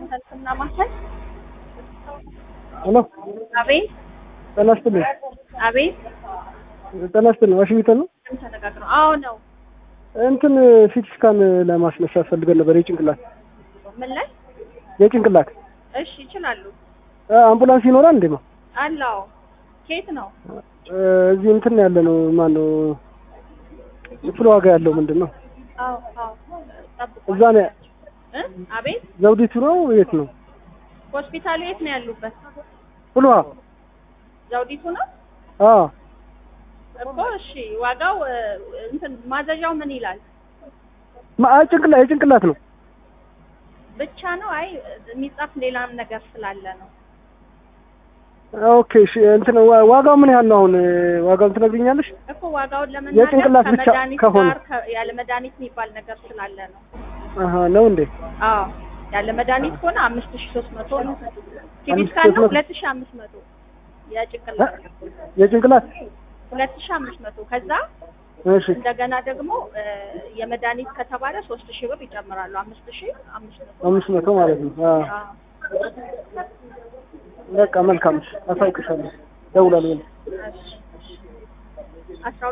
ሰልፍና ማሳይ ሄሎ አቤት ጤና ይስጥልኝ። አቤት ጤና ይስጥልኝ። ዋሽንግተን ነው። ምን ተነጋግረው? አዎ ነው። እንትን ሲቲ ስካን ለማስነሳት ፈልገን ነበር። የጭንቅላት ምን ላይ? የጭንቅላት እሺ ይችላሉ። አምቡላንስ ይኖራል እንዴ? ነው አላው ከየት ነው? እዚህ እንትን ያለ ነው። ማን ነው ክፍለ ዋጋ ያለው ምንድን ነው? አዎ አዎ ጠብቁ። እዛ ነው። እ አቤት ዘውዲቱ ነው የት ነው? ሆስፒታሉ የት ነው ያሉበት? ፍልውሃ ዘውዲቱ ነው አዎ እኮ። እሺ ዋጋው እ፣ እንትን ማዘዣው ምን ይላል? ማ- አይ ጭንቅላት የጭንቅላት ነው። ብቻ ነው? አይ የሚጻፍ ሌላም ነገር ስላለ ነው። ኦኬ እሺ። እንትን ዋ- ዋጋው ምን ያህል ነው? አሁን ዋጋውን ትነግሪኛለሽ? እኮ ዋጋውን ለመናገር የጭንቅላት ብቻ ከመድኃኒት ከሆነ። ጋር ከ- ያለ መድኃኒት የሚባል ነገር ስላለ ነው። አሀ ነው እንዴ? አዎ ያለ መድኃኒት ከሆነ አምስት ሺ ሶስት መቶ ነው። ሲቲ አምስት ስካን ሶስት ነው መቶ ሁለት ሺ አምስት መቶ የጭንቅላት የጭንቅላት ሁለት ሺ አምስት መቶ ከዛ እሺ እንደገና ደግሞ እ፣ የመድኃኒት ከተባለ ሶስት ሺህ ብር ይጨምራሉ። አምስት ሺህ አምስት መቶ አምስት መቶ ማለት ነው። አዎ አዎ። በቃ መልካም። እሺ አሳውቅሻለሁ። ደውላለሁ። እሺ አስራ